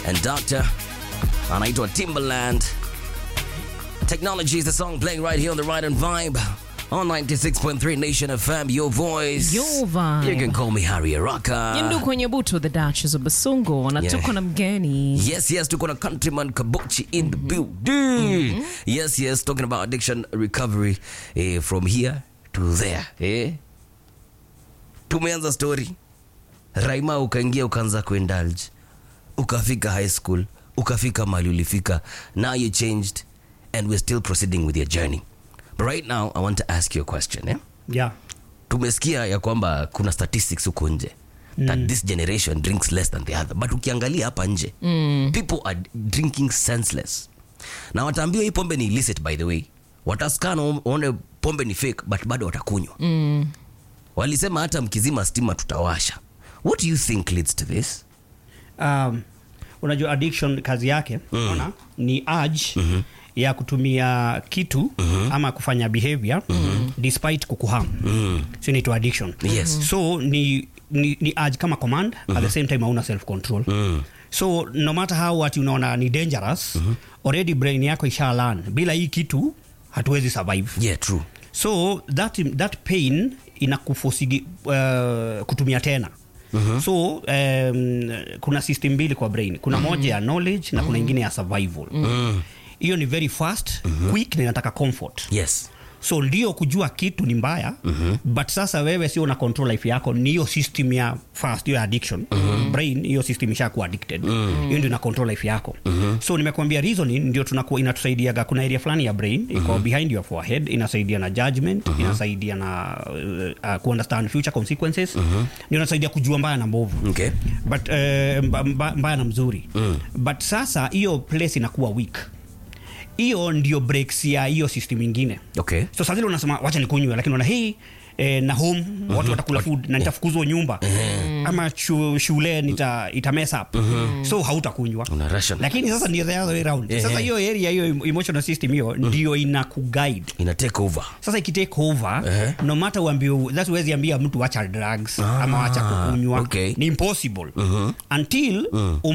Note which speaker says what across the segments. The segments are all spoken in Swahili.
Speaker 1: and Doctor anaitwa Timberland. Technology is the song playing right here on the Right and Vibe on 96.3 Nation FM, your voice.
Speaker 2: Your vibe.
Speaker 1: You can call me Harry Araka.
Speaker 2: Yindu kwenye butu the Duchess of Basungo na
Speaker 1: Yeah.
Speaker 2: tuko na mgeni
Speaker 1: Yes, yes, tuko na countryman Kabochi in the building. Yes, yes, talking about addiction recovery eh, from here to there. Eh? Tumeanza story. Raima ukaingia ukaanza kuindulge. Ukafika high school, ukafika mahali ulifika. Now you changed and we're still proceeding with your journey. But right now I want to ask you a question, eh?
Speaker 3: yeah.
Speaker 1: tumesikia ya kwamba kuna statistics huko nje that this generation drinks less than the other but ukiangalia hapa nje mm. people are drinking senseless na wataambiwa hii pombe ni illicit by the way wataskana waone pombe ni fake but bado watakunywa mm. walisema hata mkizima stima tutawasha what do you think leads to this
Speaker 3: um, unajua addiction kazi yake mm. ni urge mm-hmm. ya kutumia kitu mm-hmm. ama kufanya behavior mm-hmm. despite kukuham mm. so inaitwa addiction
Speaker 1: Yes.
Speaker 3: so ni, ni, ni urge kama command mm-hmm. at the same time hauna self control mm. so no matter how ati unaona ni dangerous mm-hmm. already brain yako isha learn bila hii kitu hatuwezi survive
Speaker 1: yeah true
Speaker 3: so that, that pain inakufosigi uh, kutumia tena Mm-hmm. so um, kuna system mbili kwa brain kuna mm-hmm. moja ya knowledge na kuna ingine ya survival hiyo mm-hmm. ni very fast mm-hmm. quick na inataka comfort
Speaker 1: yes
Speaker 3: so ndio kujua kitu ni mbaya mm-hmm. but sasa wewe sio una control life yako ni hiyo system ya fast hiyo ya addiction mm-hmm. brain hiyo system ishakuwa addicted hiyo mm-hmm. ndio ina control life yako mm-hmm. so nimekuambia reasoning ndio tunakuwa inatusaidiaga kuna area fulani ya brain iko mm-hmm. behind your forehead inasaidia na judgment mm-hmm. inasaidia na uh, uh, kuunderstand future consequences mm-hmm. ndio inasaidia kujua mbaya na mbovu
Speaker 1: okay
Speaker 3: but uh, mba, mba, mbaya na mzuri mm. but sasa hiyo place inakuwa weak hiyo ndio breaks ya hiyo system ingine
Speaker 1: okay
Speaker 3: so saa zile unasema wacha nikunywe lakini una hii eh, na home mm-hmm. watu watakula food na nitafukuzwa nyumba mm-hmm. ama chu, shule nita, ita mess up mm-hmm. so hautakunywa
Speaker 1: Una ration.
Speaker 3: lakini sasa ndio the other way round
Speaker 1: Ehe.
Speaker 3: sasa hiyo area hiyo emotional system hiyo ndio ina kuguide
Speaker 1: ina take over
Speaker 3: sasa ikitake over
Speaker 1: Ehe.
Speaker 3: no matter uambie that's huwezi ambia mtu wacha drugs
Speaker 1: Ah,
Speaker 3: ama wacha kukunywa
Speaker 1: okay.
Speaker 3: ni impossible until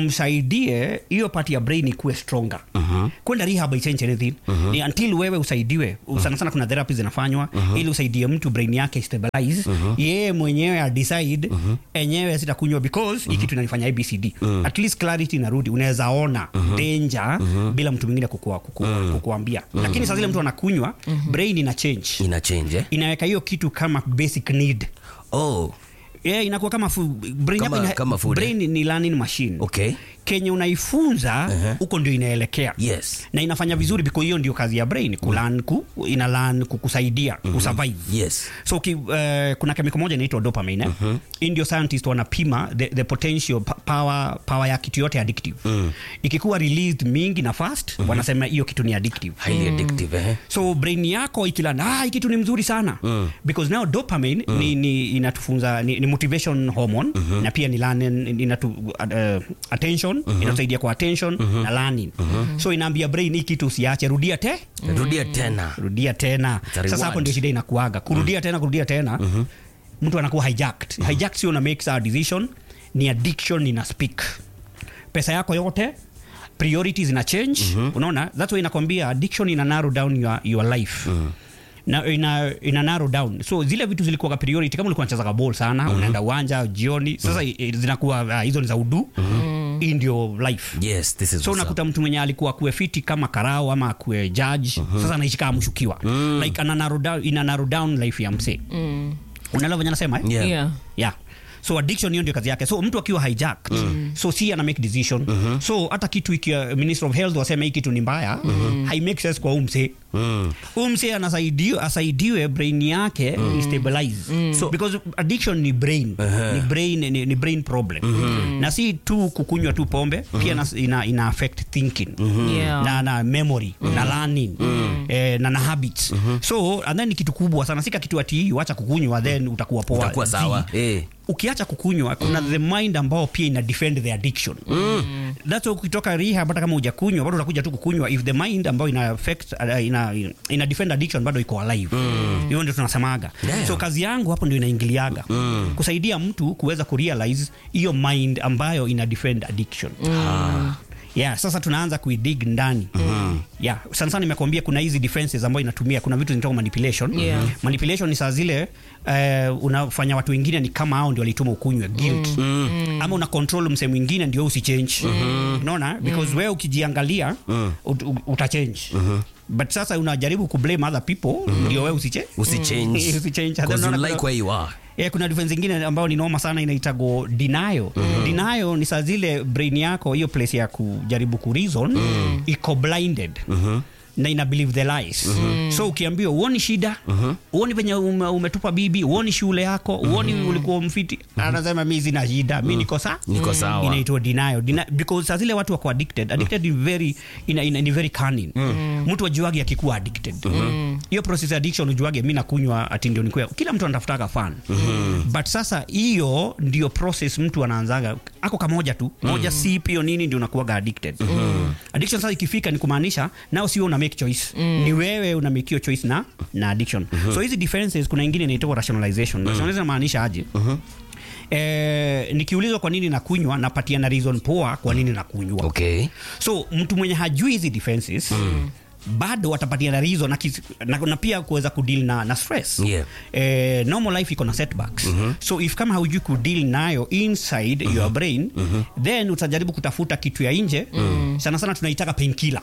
Speaker 3: umsaidie hiyo part ya brain ikuwe stronger kwenda rehab haichange anything ni until wewe usaidiwe sana sana kuna therapy zinafanywa ili usaidie mtu brain yake stabilize yeye mwenyewe adecide enyewe sitakunywa because hii kitu inanifanya abcd at least clarity inarudi unaweza ona danger bila mtu mwingine kukua, kukua, kukuambia lakini saa zile mtu anakunywa brain ina change
Speaker 1: ina change eh?
Speaker 3: inaweka hiyo kitu kama basic need
Speaker 1: oh
Speaker 3: yeah, inakuwa kama fu, brain,
Speaker 1: Kama-
Speaker 3: yako ina,
Speaker 1: kama food,
Speaker 3: brain ni learning machine
Speaker 1: okay
Speaker 3: kenye unaifunza huko ndio inaelekea
Speaker 1: yes
Speaker 3: na inafanya vizuri because hiyo ndio kazi ya brain kulan ku, ina learn kukusaidia kusurvive
Speaker 1: yes
Speaker 3: so ki, uh, kuna kemiko moja inaitwa dopamine mm-hmm. ndio scientist wanapima the, the potential pa- power, power ya kitu yote addictive mm. ikikuwa released mingi na fast mm-hmm. wanasema hiyo kitu ni addictive
Speaker 1: highly addictive eh?
Speaker 3: so brain yako ikilana ah, hii kitu ni mzuri sana mm. because now dopamine mm. ni, ni inatufunza ni, ni motivation hormone mm-hmm. na pia ni learning inatu, uh, attention mm-hmm. inatusaidia kwa attention mm-hmm. na learning mm-hmm. so inaambia brain hii kitu usiache rudia te
Speaker 1: rudia tena
Speaker 3: rudia tena
Speaker 1: It's a reward.
Speaker 3: sasa hapo ndio shida inakuaga kurudia tena kurudia tena mtu anakuwa hijacked hijacked sio una make a decision ni addiction ina speak pesa yako yote priorities ina change unaona that's why inakwambia addiction ina narrow down your, your life na ina, ina narrow down so zile vitu zilikuwa priority kama ulikuwa unachezaga ball sana unaenda uwanja jioni sasa mm zinakuwa uh, hizo ni za udu hii ndio life
Speaker 1: yes this is
Speaker 3: so
Speaker 1: what's up.
Speaker 3: unakuta mtu mwenye alikuwa akue fiti kama karao ama akue judge sasa anaishi kama mshukiwa like ana narrow down, ina narrow down life ya msee unaelewa venye anasema eh?
Speaker 1: Yeah.
Speaker 2: yeah.
Speaker 3: yeah so addiction hiyo ndio kazi yake so mtu akiwa hijacked mm. so si ana make decision mm-hmm. so hata kitu ikiwa minister of health wasema hii kitu ni mbaya mm-hmm. hai make sense kwa umse
Speaker 1: Mm.
Speaker 3: umse anasaidiwe asaidiwe brain yake mm. istabilize mm. so because addiction ni brain uh-huh. ni brain ni, ni brain problem mm-hmm. na si tu kukunywa tu pombe mm-hmm. pia na, ina, ina affect thinking mm-hmm.
Speaker 2: Yeah.
Speaker 3: na, na memory mm. na learning mm. eh, na na habits so and then ni kitu kubwa sana sika kitu ati wacha kukunywa then utakuwa poa
Speaker 1: Utakuwa sawa.
Speaker 3: Zi-
Speaker 1: Eh.
Speaker 3: ukiacha kukunywa kuna the mind ambao pia ina defend the addiction mm. that's why ukitoka rehab hata kama hujakunywa bado utakuja tu kukunywa if the mind ambayo ina affect uh, ina, ina defend addiction bado iko alive hiyo ndio tunasemaga
Speaker 1: Yeah.
Speaker 3: so kazi yangu hapo ndio inaingiliaga kusaidia mtu kuweza kurealize hiyo mind ambayo ina defend addiction yeah sasa tunaanza kuidig ndani yeah sana sana nimekuambia kuna hizi defenses ambayo inatumia kuna vitu zinaitwa manipulation
Speaker 2: Yeah.
Speaker 3: manipulation ni saa zile uh, unafanya watu wengine ni kama hao ndio walituma ukunywe guilt ama una control msee mwingine ndio usichange unaona because wewe ukijiangalia ut, ut, utachange but sasa unajaribu kublame other people ndio wewe usiche
Speaker 1: Usichange.
Speaker 3: Usichange.
Speaker 1: Because you
Speaker 3: Unaona
Speaker 1: like
Speaker 3: kuna-
Speaker 1: where you are.
Speaker 3: Yeah, kuna difference ingine ambayo ni noma sana inaitago denial. Denial ni saa zile brain yako hiyo place ya kujaribu kureason iko blinded na ina believe the lies so ukiambiwa uoni shida uoni venye ume, umetupa bibi uoni shule yako uoni ulikuwa mfiti anasema mi sina shida mi niko sa
Speaker 1: Niko sawa.
Speaker 3: inaitwa denial Deni because saa zile watu wako addicted addicted ni very ina, ina, ni very cunning mtu ajuage akikuwa addicted hiyo process ya addiction ujuage mi nakunywa ati ndio nikuwa kila mtu anatafutaga fan but sasa hiyo ndio process mtu anaanzaga ako kamoja tu moja sip hiyo nini ndio unakuwaga addicted addiction sasa ikifika ni kumaanisha nao sio una make choice ni wewe una make hiyo choice na na addiction so hizi defenses kuna ingine inaitwa rationalization rationalization inamaanisha aje Eh, nikiulizwa kwa nini nakunywa napatia na reason poa kwa nini nakunywa
Speaker 1: Okay.
Speaker 3: so mtu mwenye hajui hizi defenses bado watapatia na reason na, kis- na, na pia kuweza kudeal na, na stress
Speaker 1: Yeah.
Speaker 3: eh, normal life iko na setbacks so if kama haujui kudeal nayo inside your brain then utajaribu kutafuta kitu ya nje sana sana tunaitaka painkiller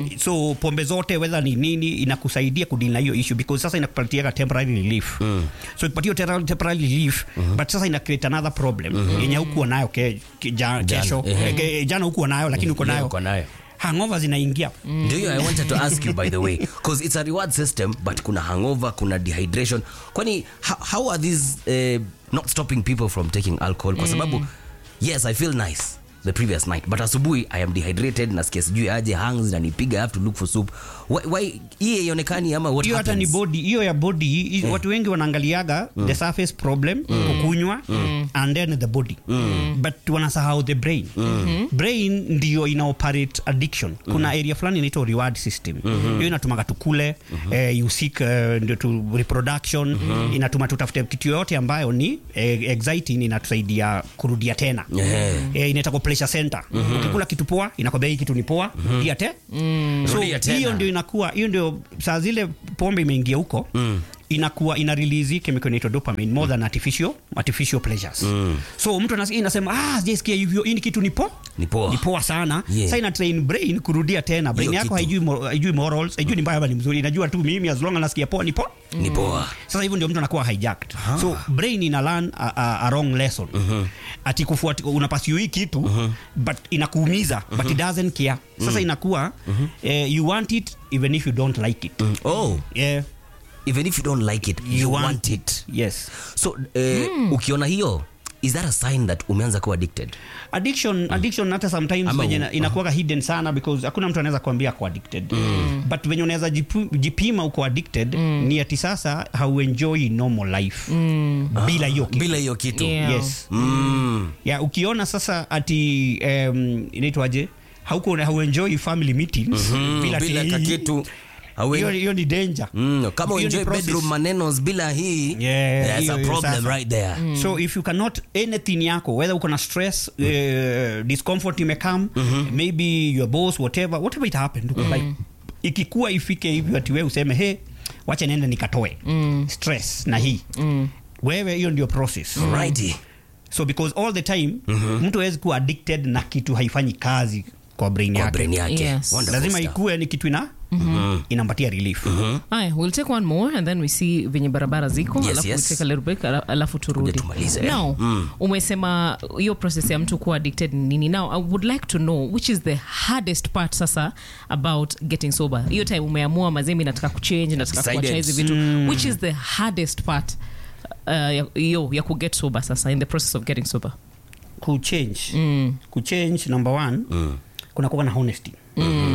Speaker 3: so pombe zote whether ni nini inakusaidia kudeal na hiyo issue because sasa inakupatiaga temporary relief so ikipatia temporary temporary relief but sasa ina create another problem yenye hukuwa nayo ke, ke, ja, kesho
Speaker 1: ehe.
Speaker 3: eh, ke- jana hukuwa nayo lakini uko
Speaker 1: Leo
Speaker 3: nayo
Speaker 1: uko nayo.
Speaker 3: hangover zinaingia
Speaker 1: Ndio hiyo I wanted to ask you by the way because it's a reward system but kuna hangover, kuna dehydration. Kwani how, how are these uh, not stopping people from taking alcohol? Kwa sababu yes, I feel nice the previous night but asubuhi I am dehydrated nasikia sijui aje hangs nanipiga I have to look for soup. Why, why hii haionekani ama what
Speaker 3: hiyo hata ni
Speaker 1: happens?
Speaker 3: body hiyo ya body hi- watu wengi wanaangaliaga the surface problem kukunywa and then the body but wanasahau the brain brain ndio ina operate addiction kuna area fulani inaitwa reward system hiyo inatumaga tukule eh, you seek eh, ndio tu reproduction inatuma tutafute kitu yoyote ambayo ni eh, exciting inatusaidia kurudia tena
Speaker 1: Yeah.
Speaker 3: eh, inaitwa pleasure center ukikula kitu poa inakwambia hii kitu ni poa rudia te so
Speaker 1: Rudia tena.
Speaker 3: hiyo ndio inakuwa hiyo ndio saa zile pombe imeingia huko inakuwa ina release chemical inaitwa dopamine more than artificial artificial pleasures so mtu anasikia inasema ah sijasikia hivyo hii ni kitu ni po
Speaker 1: Ni poa.
Speaker 3: ni poa sana
Speaker 1: Yeah.
Speaker 3: sasa ina train brain kurudia tena brain
Speaker 1: Hiyo
Speaker 3: yako
Speaker 1: kitu.
Speaker 3: haijui mo- haijui morals haijui ni mbaya ama ni mzuri inajua tu mimi as long as nasikia poa ni poa
Speaker 1: Ni poa.
Speaker 3: sasa hivyo ndio mtu anakuwa hijacked so brain ina learn a, a, a wrong lesson ati kufuati unapasiu hii kitu but inakuumiza but it doesn't care sasa inakuwa eh, you want it even if you don't like it
Speaker 1: Oh,
Speaker 3: yeah
Speaker 1: even if you don't like it, you, want it.
Speaker 3: yes
Speaker 1: So eh, ukiona hiyo is that a sign that umeanza kuwa addicted?
Speaker 3: addiction addiction hata sometimes
Speaker 1: Ama
Speaker 3: venye
Speaker 1: u-
Speaker 3: ina- inakuwaga hidden sana because hakuna mtu anaweza kuambia ako addicted but venye unaweza jipu- jipima uko addicted ni ati sasa hauenjoy normal life bila hiyo kitu
Speaker 1: Bila hiyo kitu.
Speaker 2: Yeah.
Speaker 3: yes
Speaker 1: Mm.
Speaker 3: ya ukiona sasa ati um, inaitwaje hauko hauenjoy family meetings bila,
Speaker 1: Bila
Speaker 3: ati-
Speaker 1: kakitu. Hawe-
Speaker 3: hiyo hiyo ni danger
Speaker 1: Mm, kama
Speaker 3: Hiyo ni
Speaker 1: uenjoy
Speaker 3: process.
Speaker 1: bedroom manenos bila hii
Speaker 3: Yeah,
Speaker 1: there's
Speaker 3: hiyo-
Speaker 1: a
Speaker 3: hiyo
Speaker 1: problem
Speaker 3: sasa.
Speaker 1: right there
Speaker 3: so if you cannot anything yako whether uko na stress uh, discomfort imekam maybe your boss whatever whatever it happened like ikikuwa ifike hivyo ati wewe useme he wacha niende nikatoe stress na hii wewe hiyo ndio process
Speaker 1: Righty.
Speaker 3: so because all the time mtu hawezi kuwa addicted na kitu haifanyi kazi kwa brain
Speaker 1: Kwa
Speaker 3: yake
Speaker 1: brain yake
Speaker 2: Yes.
Speaker 1: Wonderful
Speaker 3: lazima
Speaker 1: stuff.
Speaker 3: ikuwe ni kitu ina inampatia relief
Speaker 2: Aya, we'll take one more and then we see venye barabara ziko
Speaker 1: Yes,
Speaker 2: alafu
Speaker 1: yes.
Speaker 2: we take a little break ala- alafu turudi
Speaker 1: tumalize, eh?
Speaker 2: now umesema hiyo process ya mtu kuwa addicted ni nini now i would like to know which is the hardest part sasa about getting sober hiyo time umeamua mazemi nataka kuchange nataka
Speaker 1: Decided.
Speaker 2: kuacha hizi vitu which is the hardest part uh, ya- hiyo ya kuget sober sasa in the process of getting sober
Speaker 3: kuchange kuchange number one kuna kuwa na honesty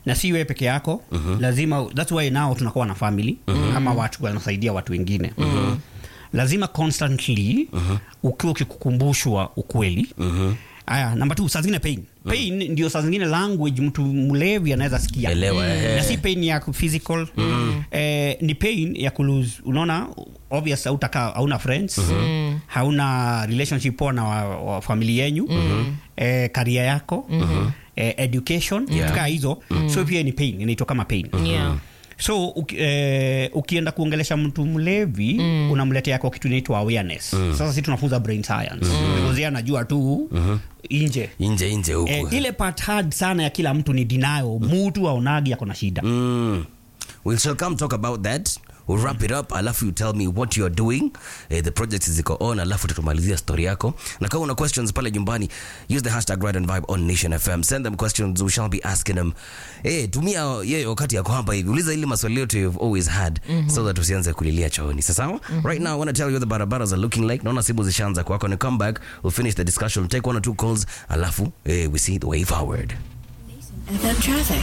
Speaker 3: na si wewe peke yako lazima that's why now tunakuwa na family ama watu wanasaidia watu wengine lazima constantly ukiwa ukikukumbushwa ukweli aya namba t saa zingine pain pain ndio saa zingine language mtu mlevi anaweza sikia
Speaker 1: Elewa, eh.
Speaker 3: na si pain ya physical eh, ni pain ya kulose unaona obvious hautaka hauna friends hauna relationship poa na wa, wa famili yenyu eh, karia yako eh, education
Speaker 1: Yeah.
Speaker 3: tukaa hizo so pia ni pain inaitwa kama pain
Speaker 2: Yeah.
Speaker 3: so uki, eh, ukienda kuongelesha mtu mlevi mm. unamletea kwa kitu inaitwa awareness mm. sasa si tunafunza brain science mm. because yeye anajua tu mm-hmm. inje
Speaker 1: inje inje huku
Speaker 3: eh, ile part hard sana ya kila mtu ni denial mutu aonagi ako na shida
Speaker 1: Mm. We shall come talk about that. We'll wrap it up alafu you tell me what you're doing eh, the projects ziko on alafu tutumalizia story yako na kama una questions pale nyumbani use the hashtag ride and vibe on nation fm send them questions we shall be asking them eh, tumia yeye wakati yako hapa hivi uliza ile maswali yote you've always had so that usianze kulilia chooni sasawa right now i want to tell you what the barabaras are looking like naona sibu zishaanza kwako ni come back we'll finish the discussion take one or two calls alafu eh, we see the way forward
Speaker 4: FM traffic.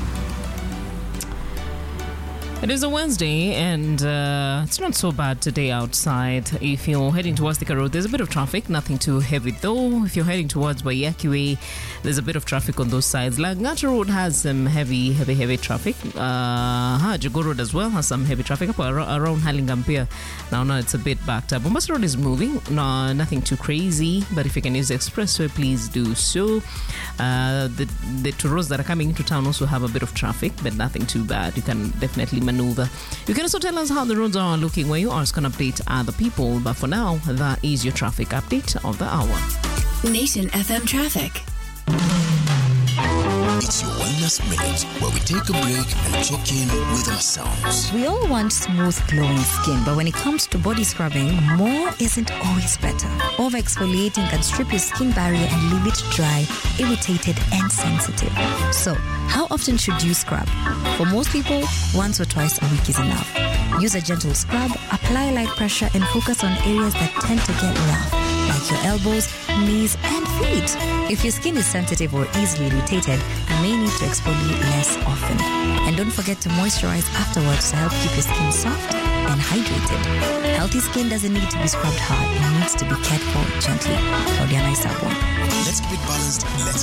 Speaker 2: It is a Wednesday, and uh, it's not so bad today outside. If you're heading towards Thika Road, there's a bit of traffic, nothing too heavy though. If you're heading towards Waiyaki Way, there's a bit of traffic on those sides. Langata Road has some heavy, heavy, heavy traffic. Uh, huh, Jago Road as well has some heavy traffic up ar- around Hallingham Now, now it's a bit backed up. Mombasa Road is moving, no, nothing too crazy, but if you can use the expressway, please do so. Uh, the the tours that are coming into town also have a bit of traffic, but nothing too bad. You can definitely maneuver. You can also tell us how the roads are looking where you are. It's going to update other people. But for now, that is your traffic update of the hour.
Speaker 4: Nation FM traffic.
Speaker 5: It's your Wellness Minute, where we take a break and check in with ourselves.
Speaker 6: We all want smooth, glowing skin, but when it comes to body scrubbing, more isn't always better. Over exfoliating can strip your skin barrier and leave it dry, irritated, and sensitive. So, how often should you scrub? For most people, once or twice a week is enough. Use a gentle scrub, apply light pressure, and focus on areas that tend to get rough, like your elbows, knees, and feet. If your skin is sensitive or easily irritated, you may need to exfoliate less often. And don't forget to moisturize afterwards to help keep your skin soft and hydrated. Healthy skin doesn't need to be scrubbed hard, it needs to be cared for gently. Claudia Naisabwa.
Speaker 5: Let's keep it balanced. Let's